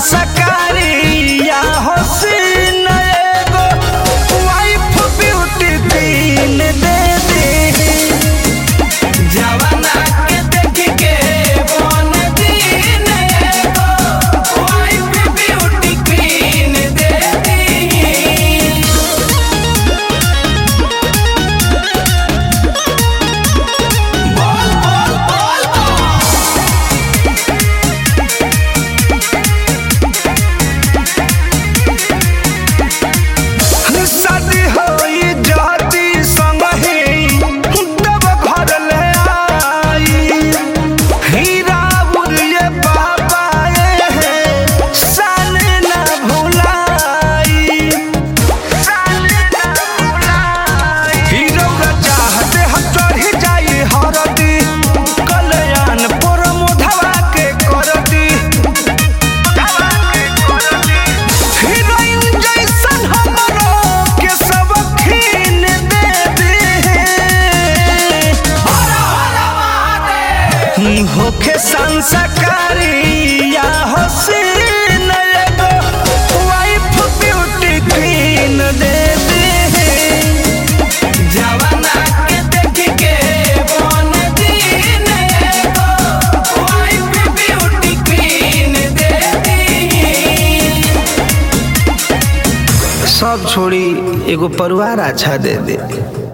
संस्कारी या हसीन एगो वाइफ ब्यूटी क्वीन दे दी जवाना के देख के बन दिन एगो वाइफ ब्यूटी क्वीन दे दी शादी होई जाती संगही तब घर ले आई हीरा बुरिए बाबा ए सन न भुलाई सन न भुलाई हीरो का चाहते हम चढ़ी जाई हरदी कल्याण पर मोधवा के करदी हीरोइन जैसन हमरो के सब खीन दे दे होखे संस्कारी या हसीन एगो वाइफ ब्यूटी क्वीन दे दे जवाना के देख के बन दिन एगो वाइफ ब्यूटी क्वीन दे दी सब छोड़ी एगो परिवार अच्छा दे दे